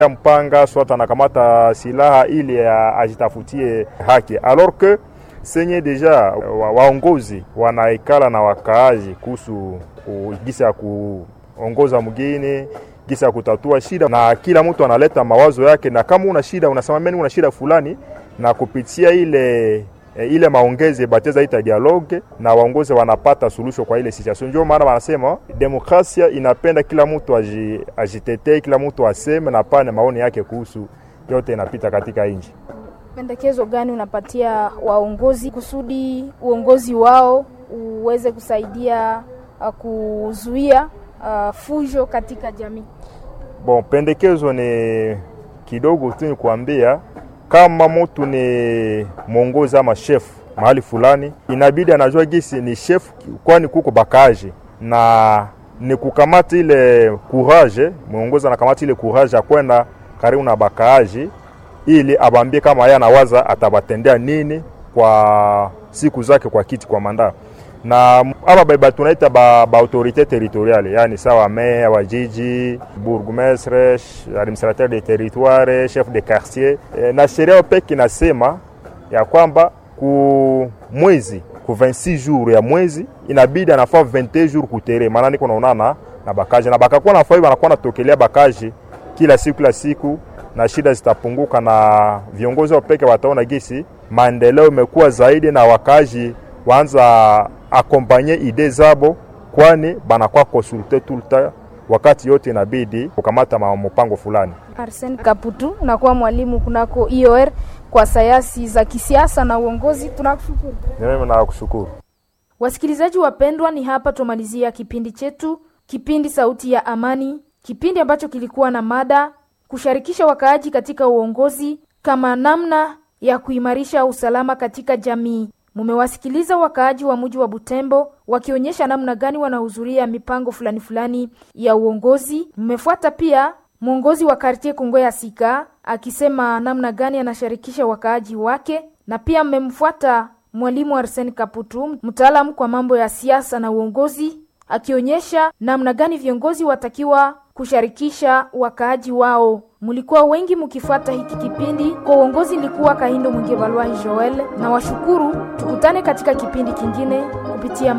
mpanga swat anakamata silaha ili ajitafutie haki alors que senye deja waongozi wanaikala na wakaaji kuhusu gisa ya kuongoza mgini gisa ya kutatua shida, na kila mtu analeta mawazo yake, na kama una shida unasema mimi una shida fulani, na kupitia ile e, ile maongezi bateza ita dialogue na waongozi wanapata suluhisho kwa ile situation. Ndio maana wanasema demokrasia inapenda kila mtu ajitetee, kila mtu aseme na pane maoni yake kuhusu yote inapita katika nchi. Pendekezo gani unapatia waongozi kusudi uongozi wao uweze kusaidia uh, kuzuia uh, fujo katika jamii? Bon, pendekezo ni kidogo tu, ni kuambia kama mtu ni mwongozi ama chef mahali fulani, inabidi anajua gisi ni chef, kwani kuko bakaji na ni kukamata ile courage, mwongozi anakamata ile courage ya kwenda karibu na bakaaji ili abambie kama yeye anawaza atabatendea nini kwa siku zake kwa kiti kwa manda na aba baba tunaita ba, ba autorite territoriale yani sawa meya wa jiji, bourgmestre, administrateur de territoire, chef de quartier e, na sheria peke inasema ya kwamba ku mwezi ku 26 jours ya mwezi inabidi anafaa 21 jours kutere, maana niko naonana na bakaji na bakakuwa nafaa wanakuwa natokelea bakaji kila siku kila siku na shida zitapunguka, na viongozi wa peke wataona gisi maendeleo imekuwa zaidi, na wakazi waanza akompanye ide zabo, kwani banakuwa konsulte tulta wakati yote inabidi kukamata mpango fulani. Arsene Kaputu, unakuwa mwalimu kunako IOR kwa sayansi za kisiasa na uongozi. Tunakushukuru. Mimi nakushukuru. Wasikilizaji wapendwa, ni hapa tumalizia kipindi chetu, kipindi Sauti ya Amani, kipindi ambacho kilikuwa na mada kushirikisha wakaaji katika uongozi kama namna ya kuimarisha usalama katika jamii. Mumewasikiliza wakaaji wa mji wa Butembo wakionyesha namna gani wanahudhuria mipango fulani fulani ya uongozi. Mmefuata pia mwongozi wa kartie Kongo ya Sika akisema namna gani anashirikisha wakaaji wake, na pia mmemfuata mwalimu Arsene Kaputu, mtaalamu kwa mambo ya siasa na uongozi, akionyesha namna gani viongozi watakiwa kushirikisha wakaaji wao. Mulikuwa wengi mkifuata hiki kipindi. Kwa uongozi ilikuwa Kahindo Mwingevalwai Joel na washukuru. Tukutane katika kipindi kingine kupitia